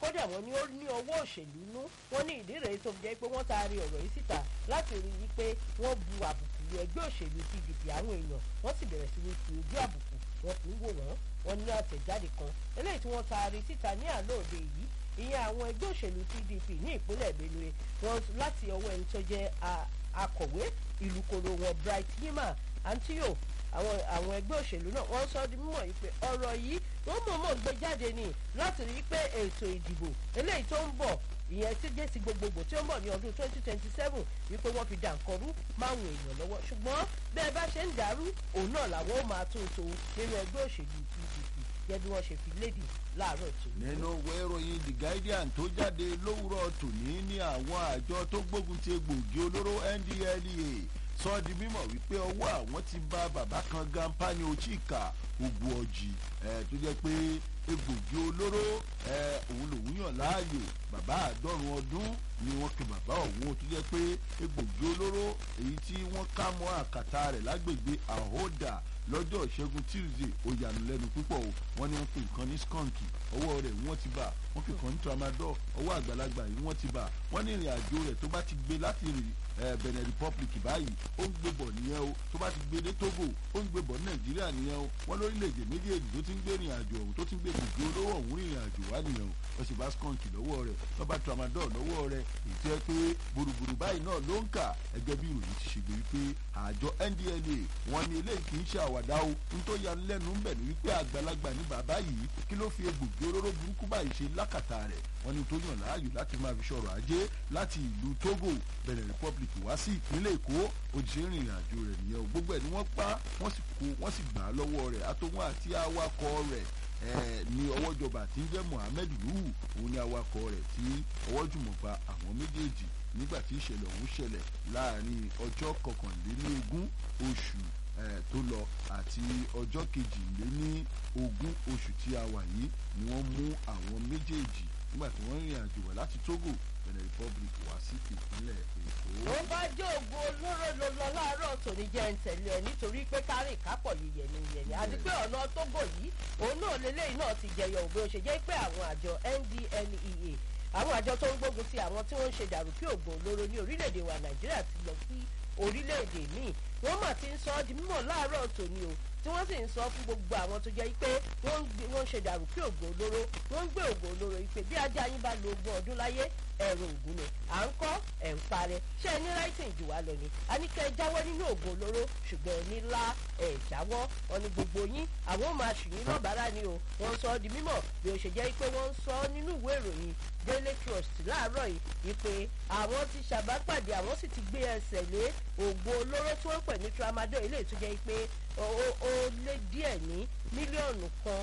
kódà wọ́n ní ó ní ọwọ́ òṣèlú nú wọ́n ní ìdí rèé tó jẹ́ pé wọ́n taari ọ̀rọ̀ yìí síta láti rí i pé wọ́n bu àbùkù lu ẹgbẹ́ òṣèlú pdp àwọn èèyàn wọ́n sì bẹ̀rẹ̀ sí ní fi ojú àbùkù wọn fi ń wò wọ́n wọ́n ní àtẹ̀jáde kan eléyìí tí wọ́n taari síta ní àlóòde yìí ìyẹn àwọn ẹgbẹ́ òṣèlú pdp ní ìpínlẹ̀ benue wọn láti ọwọ́ ẹni tó jẹ́ akọ̀wé ìlú koro wọn bright yima antio àwọn àwọn ẹgbẹ́ òṣèlú náà wọ́n sọ di mímọ̀ yìí pé ọ̀rọ̀ yìí wọ́n mọ̀ọ́mọ̀ gbé jáde ní láti rí i pé ètò ìdìbò eléyìí tó ń bọ̀ ìyẹn tí jẹ́ ti gbogbogbò tí ó ń bọ̀ ní ọdún twenty twenty seven wípé wọ́n fi dànkọ́rú máwọn èèyàn lọ́wọ́ ṣùgbọ́n bẹ́ẹ̀ bá ṣe ń dàrú òun náà làwọn ó máa tún un tó nínú ẹgbẹ́ òṣèlú pdp gẹ́gẹ́ bí wọ́n ṣe fi léde láàárọ̀ tó. nínú ìwé ìròyìn the guardian tó jáde lówùrọ̀ tòní ní àwọn àjọ tó gbógun ti egbògi olóró ndlea sọ di mímọ̀ wípé ọwọ́ àwọn ti bá bàbá kan gampani ochika gbogbo ọjì tó jẹ́ pé egbògi olóró òun lòun yàn láàyò bàbá àádọ́rùn ọdún ni wọ́n pe bàbá òun tó jẹ́ pé egbògi olóró èyí tí wọ́n ká mọ́ àkàtà rẹ̀ lágbègbè àhódà lọ́jọ́ ìṣẹ́gun tuesday ó yànnú lẹ́nu púpọ̀ o wọ́n ní wọ́n pe nǹkan ní skunk ọwọ́ rẹ̀ wọ́n ti bà wọ́n pe nǹkan ní tramadol ọwọ́ àgbàlagbà yìí wọ́n ti bà wọ́n ní ìrìn àjò rẹ̀ tó bá ti gbé láti rìn benin republic báyìí ó ń gbé bọ̀ nìyẹn o tó bá ti gbé dé togo ó ń gbé bọ̀ nàìjíríà nìyẹn o wọ́n lórílẹ̀‐èdè méjèèjì tó ti ń gbé ìrìn àjò ọ̀hún tó ti ń gbé gbogbo olówó ọ̀hún ìrìn àjò wá nìyẹn o wọ́n sì bá skunk lọ́wọ́ rẹ̀ wọ́n bá tramadol lọ́wọ́ rẹ̀ èyí tó yẹ pé gbòrògbòrò báyìí náà ló ń kà ẹgẹ́ bí ìròyìn ti ṣègbè wípé àjọ ndla wọn ni eléyìí kì í ṣe àwàdà o n tó ya lẹ́nu ń bẹ̀ ní wípé àgbàlagbà ní bàbá yìí kí ló fi egbògi olóró burúkú báyìí ṣe lákàtà rẹ̀ wọ́n ní tó yàn láàyò láti máa fi ṣọ̀rọ̀ ajé láti ìlú togo benin republic wá sí ìpínlẹ̀ èkó òjìṣẹ́ ìrìn àjò rẹ̀ nìyẹn o gbogbo ẹ̀ ni wọ́n pa wọ́n sì kó wọ́n sì gbà á lọ́wọ́ rẹ̀ àtòwọn àti awakọ̀ rẹ̀ ní ọwọ́ ìjọba tí ń jẹ́ mohammed nuhu òun ni awakọ̀ rẹ̀ tí ọwọ́ jùmọ̀ gba àwọn méjèèjì nígbà tí ìṣẹ̀lẹ̀ ọ̀hún ṣẹlẹ̀ láàrin ọjọ́ kọkànlélógún oṣù tó lọ àti ọjọ́ kejìléní ogún oṣù tí a wà yìí ni wọ́n mú àwọn méjèèjì nígbà tí wọ́n rìnrìn àjò wá láti togo benin republic wá sí ìpínlẹ̀ èkó. ó bá jẹ́ ògùn olóró ló lọ láàárọ̀ tòní jẹ́ ń tẹ̀lé ẹ nítorí pé kárì kápọ̀ yìí yẹni yẹni àti pé ọ̀nà tógò yìí òun náà lélẹ́yìn náà ti jẹyọ òbí ó ṣe jẹ́ pé àwọn àjọ ndlea àwọn àjọ tó ń gbógun ti àwọn tí wọ́n ń ṣe dàrúkí ògùn olóró ní orílẹ̀-èdè wa nàìjíríà ti lọ sí orílẹ̀-èdè míì wọ́n mà ti ń sọ ọ́ di mímọ̀ láàárọ̀ tòní o tí wọ́n sì ń sọ fún gbogbo àwọn tó jẹ́ pé wọ́n ń ṣe dàrúkí ògùn olóró wọ́n ń gbé ògùn olóró yìí pé bí ajá yín bá lo ogún ọdún láyé ẹ̀rọ ògùn ni à ń kọ́ ẹ̀ ń parẹ́ ṣé ẹ ní ráìtìn jù wá lọ ni a ní kẹ́ ẹ jáwọ́ nínú ògùn olóró ṣùgbọ́n ẹ ní lá ẹ̀ jáwọ́ wọn ni gbogbo yín àwọn máa ṣì yín lọ́bàárà ni o wọ́n sọ ọ́ di mímọ̀ bí ó ṣe jẹ́ pé wọ́n ń sọ ọ́ nínú ìwé ìròyìn daily trust láàárọ̀ yìí wípé àwọn ti ṣàbápàdé àwọn sì ti gbé ẹsẹ̀ lé ògùn olóró tí wọ́n pè ní tramadol ilé ìtújẹ́ pé ó lé díẹ̀ ní mílíọ̀nù kan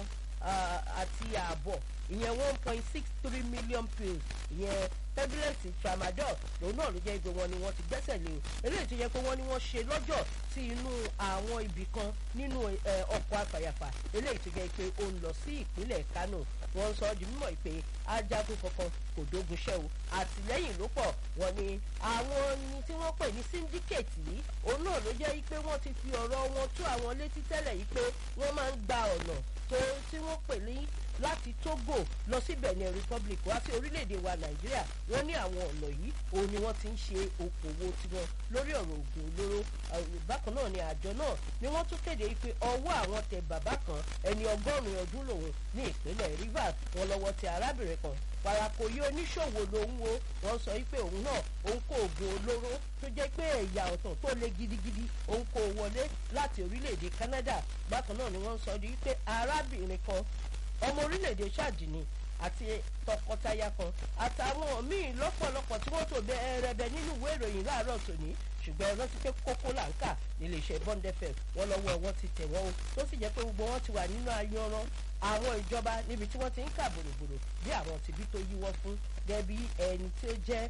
àti ààbọ̀ ìyẹn one point six three million pills ìyẹn tẹ́bílẹ̀tì tramadol lòun náà ló jẹ́ pé wọ́n ní wọ́n ti gbẹ́sẹ̀ lé o eléyìí tó yẹ pé wọ́n ní wọ́n ṣe lọ́jọ́ sí inú àwọn ibì kan nínú ọkọ̀ afàyàfà eléyìí tó jẹ́ pé ó ń lọ sí ìpínlẹ̀ kánò wọ́n sọ ọ́ di mímọ̀ pé ajagun kankan kò dógun ṣẹ́ o àtìlẹ́yìn ló pọ̀ wọ́n ní àwọn ni tí wọ́n pè ní syndicate yìí òun náà ló jẹ́ pé wọ́n ti fi ọ̀rọ̀ wọn tó àwọn létí tẹ́lẹ̀ yìí pé wọ́n máa ń gba ọ̀nà tó tí wọ́n pè ní láti togo lọ sí benin republic wá sí orílẹ̀-èdè wa nàìjíríà wọ́n ní àwọn ọ̀nà yìí òun ni wọ́n ti ń ṣe okòwò tiwọn lórí ọ̀rọ̀ ògùn olóró bákan náà ni àjọ náà ni wọ́n tún kéde pé ọwọ́ àwọn tẹ bàbá kan ẹni ọgọ́rùn-ún ọdún lòun ní ìpínlẹ̀ rivers wọn lọ́wọ́ tẹ arábìnrin kan parakoyi oníṣòwò lòun wo wọn sọ pé òun náà òun kó oògùn olóró tó jẹ́ pé ẹ̀yà ọ̀tàn tó le gidigidi òun kó wọlé láti orílẹ̀-èdè canada bákan náà ni wọ́n sọ di pé arábìnrin kan ọmọ orílẹ̀-èdè ṣáàdìní àti tọkọtaya kan àtàwọn míì lọ́pọ̀lọpọ̀ tí wọ́n tó bẹ ẹrẹbẹ nínú ìwé ìròyìn láàárọ̀ tòní ṣùgbọ́n ẹ rántí pé kókó là ń kà nílé iṣẹ́ bond fm wọn lọ́wọ́ wọn ti tẹ̀ wọ́n o tó sì jẹ́ pé gbogbo wọn ti wà nínú ayanran àwọn ìjọba níbi tí wọ́n ti ń kà bòròbòrò bí àwọn tìbí tó yíwọ́ fún gẹ́bí ẹni tí ó jẹ́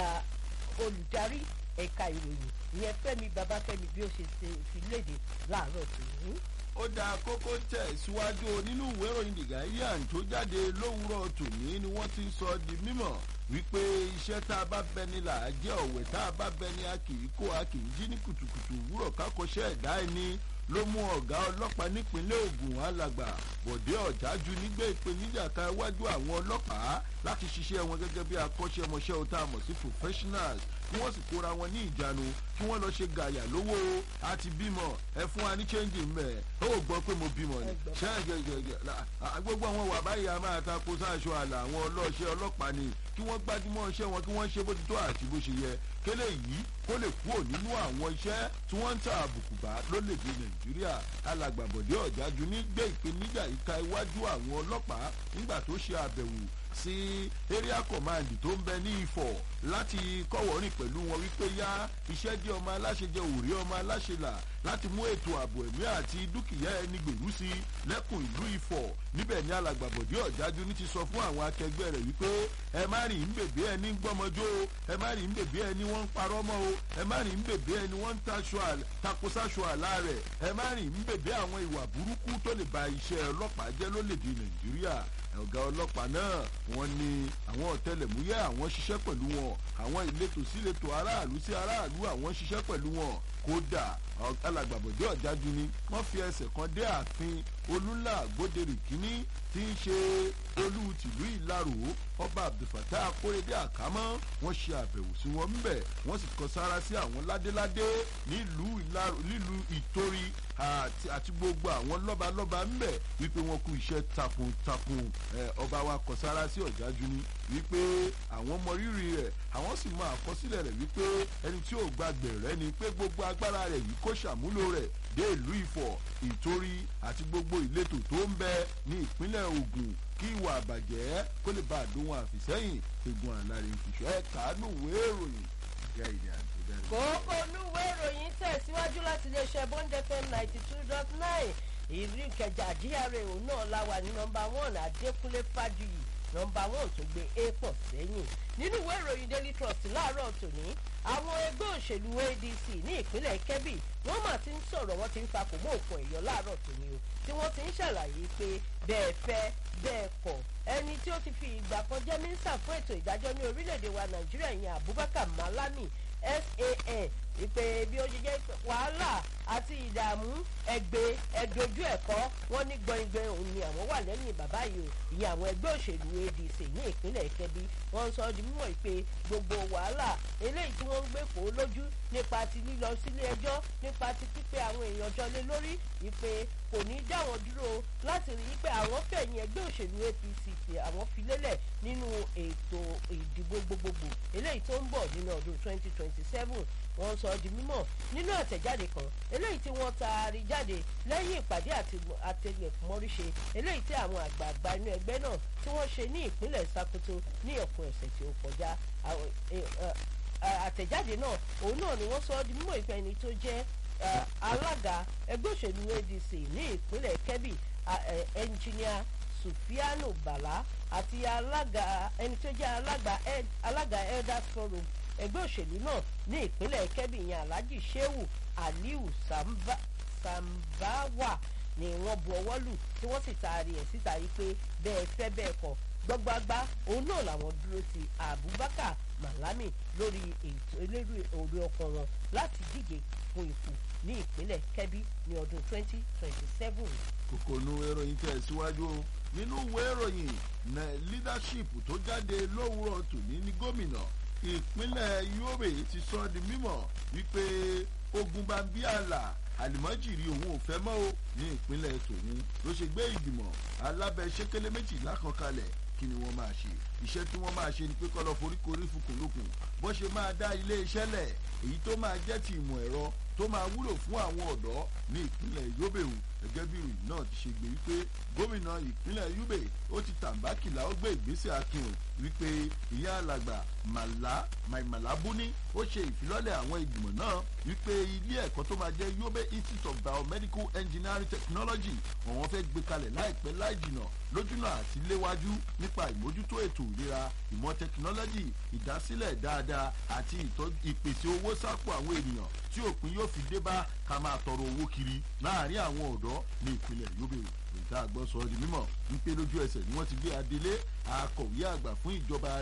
olùdarí ẹ̀ka ìròyìn ìyẹn fẹ́mi babafẹ́mi bí ó ṣe fi léde láàárọ̀ tòní ó da kókó tẹ̀ síwájú nínú ìwé ìròyìn the guardian tó jáde lówùúrọ̀ tòní ni wọ́n ti sọ di mímọ̀ wípé iṣẹ́ tá a bá bẹ ni là á jẹ́ ọ̀wẹ̀ tá a bá bẹ ni a kì í kó a kì í jí ní kùtùkùtù òwúrọ̀ kákọ́ṣẹ́ ẹ̀dá ẹni ló mú ọ̀gá ọlọ́pàá nípínlẹ̀ Ògùn alàgbà Bọ̀dé Ọ̀jájú nígbà ìpèníjà ka iwájú àwọn ọlọ́pàá láti ṣiṣẹ́ wọn gẹ́gẹ́ bí akọ́ṣẹ́mọṣẹ́ ọ̀tá àmọ̀ sí professionals kí wọ́n sì kóra wọn ní ìjánu kí wọ́n lọ ṣe gàyà lówó àti bímọ ẹ fún wa ní chẹ́ǹgì mẹ́ ẹ ó gbọ́ pé mo bímọ ni ṣẹ́ǹgẹ̀gẹ̀gẹ̀ gbogbo àwọn wà báyìí a máa ta kó sáṣọ àlà àwọn ọlọ́ọ̀ṣẹ́ ọlọ́pàá ni kí wọ́n gbájúmọ́ iṣẹ́ wọn kí wọ́n ṣe bó ti tó àti bó ṣe yẹ kélé yìí kó lè kúrò nínú àwọn iṣẹ́ tí wọ́n ń ta àbùkù bá lólèdè Nàìjíríà alàgbàbọ̀dé ọ̀jájú ní gbé ìpèníjà ìka iwájú àwọn ọlọ́pàá nígbà tó ṣe àbẹ̀wò sí area command tó ń bẹ ní Ifọ̀ láti kọ́wọ́rìn pẹ̀lú wọn wípé yá iṣẹ́ jẹ́ ọmọ aláṣẹ jẹ́ òrí ọmọ aláṣẹ là láti mú ètò ààbò ẹ̀mí àti dúkìá ẹni gbèrú sí lẹ́kùn ìlú Ifọ̀ níbẹ̀ ni alàgbàbọ̀dé ọ̀jájú ní ti sọ fún àwọn akẹgbẹ́ rẹ̀ wípé ẹ má rìn ń bèbè ẹni ń gbọ́mọjó o ẹ má rìn ń bèbè ẹni wọ́n ń parọ́ mọ́ o ẹ má rìn ń bèbè ẹni wọ́n ń takosáṣọ àlá rẹ̀ ẹ má rìn ń bèbè àwọn ìwà burúkú tó lè ba iṣẹ́ ọlọ́pàá jẹ́ lólèdè Nàìjíríà ọ̀gá ọlọ́pàá náà wọ́n ní àwọn ọ̀tẹlẹ̀múyẹ́ àwọn ṣiṣẹ́ pẹ̀lú wọn àwọn ìletò síletò aráàlú sí aráàlú àwọn ṣiṣẹ́ pẹ̀lú wọn kódà alàgbàbọ̀dé ọ̀jájú ni wọ́n fi ẹsẹ̀ kan dé ààfin olúńlá gbódèrè kínní tí ń ṣe olú tìlú ìlarò ọba abdulfatah akóredé àkámọ́ wọ́n ṣe àbẹ̀wò sí wọn ńbẹ̀ wọ́n sì kọ sára sí àwọn ládéládé nílùú ìlarò nílùú ìtorí àti gbogbo àwọn lọ́balọ́ba ńbẹ̀ wípé wọ́n kú iṣẹ́ takuntakun ọba wa kọ sára sí ọ̀jájú ni wípé àwọn mọ rírì rẹ̀ àwọn sì mọ àkọsílẹ̀ rẹ̀ wípé ẹni tí ò gbàgbé rẹ̀ ni pé gbogbo agbára rẹ̀ yìí kó ṣàmúlò rẹ̀ dé ìlú Ifọ̀ ìtorí àti gbogbo ìletò tó ń bẹ ní ìpínlẹ̀ Ògùn kí ìwà àbàjẹ́ kó lè bá àdóhùn àfìsẹ́yìn egun àlárí ìfìṣọ́ ẹ̀ kàánù wéé ìròyìn ìyá ìdí àti ìdáni. kókó onúwé ìròyìn tẹ̀síwájú láti iléeṣẹ́ Bond FM ninety two dot nine ìlú Ìkẹjà GRA òun náà la wà ní nọ́mbà one Adékúnlé Fájuyì nọ́mbà one tó gbé a pọ̀ sẹ́yìn nínú ìwé ìròyìn Daily Trust láàárọ̀ tòní àwọn ẹgbẹ́ òṣèlú ADC ní ìpínlẹ̀ Kebbi wọ́n mà ti ń sọ̀rọ̀ wọ́n ti ń fakò mọ́ òkun ẹ̀yọ́ láàárọ̀ tòní o tí wọ́n ti ń ṣàlàyé pé bẹ́ẹ̀ fẹ́ bẹ́ẹ̀ kọ̀ ẹni tí ó ti fi ìgbà kan jẹ́ mínísítà fún ètò ìdájọ́ ní orílẹ̀-èdè wa Nàìjíríà ìyẹn Abubakar Malami SAN ìpè bí ó ṣe jẹ́ wàhálà àti ìdààmú ẹgbẹ́ ẹdojú ẹ̀kọ́ wọn ní gbọ̀ngbọ̀n òun ni àwọn wà lẹ́yìn bàbá yìí o ìyẹn àwọn ẹgbẹ́ òṣèlú ADC ní ìpínlẹ̀ Kebbi wọ́n ń sọ di mímọ̀ pé gbogbo wàhálà eléyìí tí wọ́n ń gbé kó lójú nípa ti lílọ sílé ẹjọ́ nípa ti pípé àwọn èèyàn jọ lé lórí ìpè kò ní dá wọn dúró láti rí i pé àwọn fẹ̀yìn ẹgbẹ́ òṣèlú APC pé àwọn fi lélẹ̀ nínú ètò ìdìbò gbogbogbò eléyìí tó ń bọ̀ nínú ọdún 2027 wọ́n sọ di mímọ̀ nínú àtẹ̀jáde kan eléyìí tí wọ́n taari jáde lẹ́yìn ìpàdé àtẹlẹ̀mọ́ríṣe eléyìí tí àwọn àgbààgbà inú ẹgbẹ́ náà tí wọ́n ṣe ní ìpínlẹ̀ Sokoto ní ọ̀pọ̀ ẹ̀sẹ̀ tí ó kọjá àtẹ̀jáde náà òun náà ni wọ́n sọ di mímọ̀ ìpẹ́ ẹni tó jẹ́ alága ẹgbẹ́ òṣèlú ADC ní ìpínlẹ̀ Kebbi ẹnjìníà Sufianu Bala àti alága ẹni tó jẹ́ alága Elders Forum ẹgbẹ́ òṣèlú náà ní ìpínlẹ̀ Kebbi yẹn Alhaji Shehu Aliu Samba, Sambawa ni wọ́n bu ọwọ́ lù tí wọ́n sì taari ẹ̀ síta yìí pé bẹ́ẹ̀ fẹ́ bẹ́ẹ̀ kọ́ gbọ́gbàgbà òun náà làwọn dúró ti Abubakar Malami lórí ètò elérú orí ọkọ̀ wọn láti díje fún ipò ní ìpínlẹ̀ Kebbi ní ọdún 2027. kòkòrò ìròyìn tẹ̀ síwájú o nínú ìwé ìròyìn na leadership tó jáde lówùrọ̀ tòní ní gómìnà ìpínlẹ̀ Yobe ti sọ di mímọ̀ wípé ogun bambiala àlìmọ́jìrì òun ò fẹ́ mọ́ o ní ìpínlẹ̀ tòun ló ṣe gbé ìgbìmọ̀ alábẹ́sẹ́kẹ́lẹ́ méjìlá kan kalẹ̀ kí ni wọ́n máa ṣe iṣẹ́ tí wọ́n máa ṣe ni pé kọ́ lọ foríkorí fukùnlukùn bó ṣe máa dá ilé iṣẹ́ lẹ̀ èyí tó máa jẹ́ ti ìmọ̀ ẹ̀rọ tó máa wúlò fún àwọn ọ̀dọ́ ní ìpínlẹ̀ Yobe o gẹ́gẹ́ bí ìròyìn náà ti ṣe gbé wípé gómìnà ìpínlẹ̀ Yobe ó ti tàǹbákìlà ó gbé ìgbésẹ̀ akin o wípé ìyá alàgbà màlá màìmàlábúní ó ṣe ìfilọ́lẹ̀ àwọn ìgbìmọ̀ náà wípé ilé ẹ̀kọ́ tó máa jẹ́ Yobe Institute of Biomedical Engineering Technology àwọn fẹ́ gbé kalẹ̀ láìpẹ́ láì jìnà lójúnà àti léwájú nípa ìmójútó ètò ìlera ìmọ̀ tẹkinọ́lọ́jì ìdásílẹ̀ dáadáa àti ìpèsè owó sápò àwọn ènìyàn tí òpin yóò fi dé bá ká máa tọrọ owó kiri láàárín àwọn ọ̀dọ́ ní ìpínlẹ̀ Yobe ìta àgbọ̀ sọ di mímọ̀ ń pé lójú ẹsẹ̀ ni wọ́n ti gbé adelé akọ̀wé àgbà fún ìjọba rẹ̀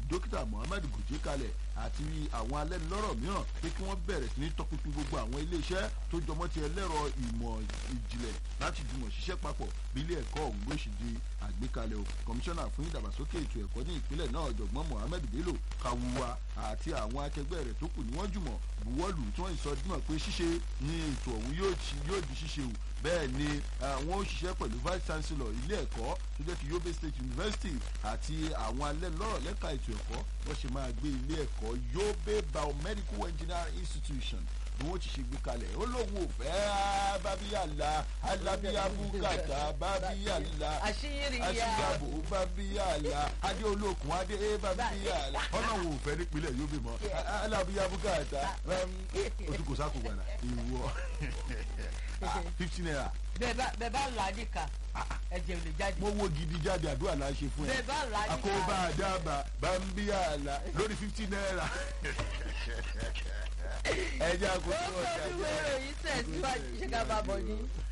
dókítà muhammed gòjé kalẹ̀ àti àwọn alẹ́nulọ́rọ̀ mìíràn pé kí wọ́n bẹ̀rẹ̀ sí ní tọpinpin gbogbo àwọn iléeṣẹ́ tó jọmọ́ ti ẹlẹ́rọ ìmọ̀ ìjìnlẹ̀ láti jùmọ̀ ṣiṣẹ́ papọ̀ bí ilé ẹ̀kọ́ ọ̀hún gbé ṣe di àgbékalẹ̀ o kọmíṣánná fún ìdàgbàsókè ètò ẹ̀kọ́ ní ìpínlẹ̀ náà ọ̀jọ̀gbọ́n mohammed bello kawuwa àti àwọn akẹgbẹ́ rẹ̀ tó kù ní wọ́n jùmọ̀ buwọ́lù tí wọ́n sọ dímọ̀ pé ṣíṣe ní ètò ọ̀hún yóò di ṣíṣe o bẹ́ẹ̀ ni àwọn òṣìṣẹ́ pẹ̀lú vice chancellor ilé ẹ̀kọ́ tó jẹ́ ti yobe state university àti àwọn alẹ́ lọ́rọ̀ lẹ́ka ètò ẹ̀kọ́ wọ́n ṣe máa gbé ilé ẹ̀kọ́ yobe biomedical engineering institution ni wọ́n ti ṣe gbé kalẹ̀ ó lóun ò fẹ́ bábíyàlá alábíyábùkàtà bábíyàlá àṣìyàbò bábíyàlá adé olókun adé bábíyàlá ọlọ́run ò fẹ́ nípínlẹ̀ yobe mọ́ alábíyábùkàtà oṣù kò sáko gbàdá ìwọ fifteen naira. bẹẹ bá là á nìkan ẹjẹ ò lè jáde. mo wo gidi jáde àdúrà la ṣe fún ẹ. bẹẹ bá là á nìkan. àkóbá àdàbà bambíyàlà lórí fifteen naira. ẹ jẹ́ àkókò ó ọ̀sẹ̀ kọ́ ọdún wẹ́rẹ̀ yìí tẹ̀síwájú ṣé ká bá bọ̀ ní.